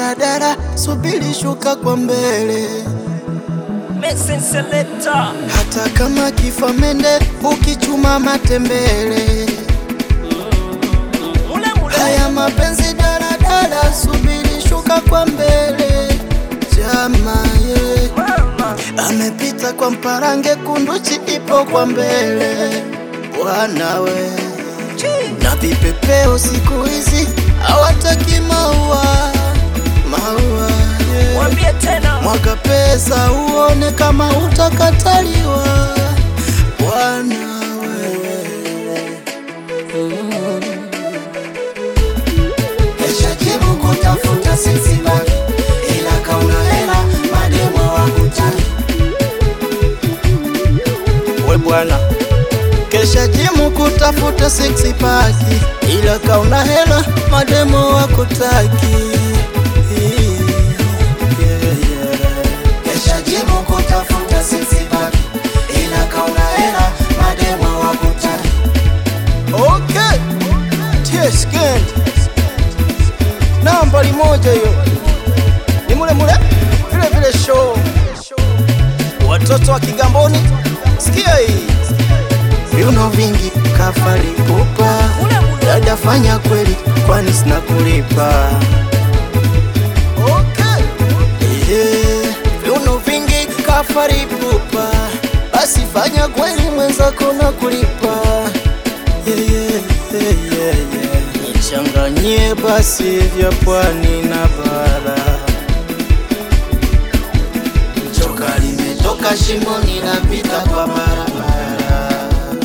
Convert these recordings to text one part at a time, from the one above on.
daradara, subiri shuka kwa mbele. Mason Selector. Hata kama kifa mende, ukichuma matembele. Mule mule. Haya mapenzi daradara, subiri shuka kwa mbele. Jama ye Mama. amepita kwa mparange, kunduchi ipo kwa mbele. Wanawe Chii. na vipepeo siku hizi hawataki maua, maua yeah. Mwambie tena. Mwaga pesa uone kama utakataliwa, bwana wewe. Kesha jibu kutafuta sisi baki, ila kauna hela mademo wakutaki. We bwana, kesha jimu kutafuta six pack, ila kauna hela mademo wakutaki. Yeah, yeah. Kesha jibu kutafuta sisi baki, ila kauna hela mademo wakutaki. Okay. Yes, good. Nambari moja hiyo ni mule mule vile vile show. Watoto wa Kigamboni, sikia hii. Viuno vingi kafari kupa Mule mule. dada, fanya kweli, kwani sina kulipa. Okay. Yeah. Viuno vingi kafari kupa, basi fanya kweli, mwenzako na kulipa yeah, yeah, yeah, yeah, yeah. Nichanganyie basi vya pwani na bara, Joka limetoka shimoni napita kwa barabara.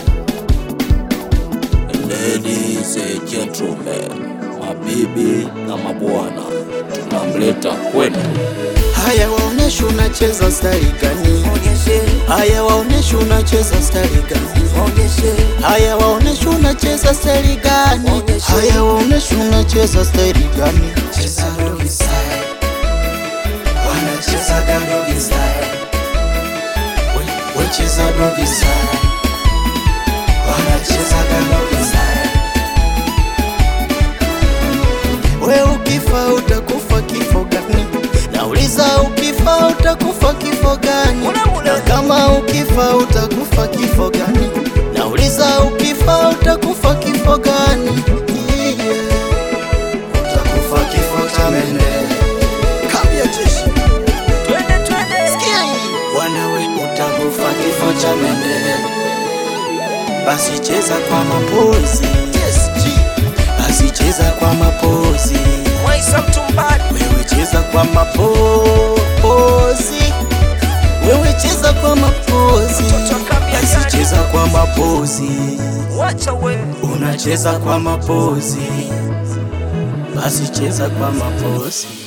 Ladies and gentlemen, mabibi na mabwana, tunamleta kwenu haya waoneshe unacheza stari gani? Onyeshe. Haya waoneshe unacheza stari gani? Onyeshe. Haya waoneshe unacheza stari gani? Onyeshe. Haya waoneshe unacheza stari gani? Cheza doggy style. Wanacheza doggy style. We- we cheza doggy style. Wanacheza doggy style. We ukifa utakufa kifo gani? Nauliza ukifa utakufa kifo gani? Mule mule. Na kama ukifa utakufa kifo gani? Nauliza ukifa utakufa kifo gani? Yeah. Utakufa kifo cha mende. Kambia jeshi. Twende twende. Sikia hii. Bwana we Utakufa kifo cha mende. basi cheza kwa mapozi. Yes, G. Basi cheza kwa mapozi. Mwaisa mtumbadi. Wewe cheza kwa mapozi. Wewe cheza kwa mapozi. Mtoto akambia Basi gani? cheza kwa mapozi. Wacha we. Unacheza kwa mapozi. Basi cheza kwa mapozi.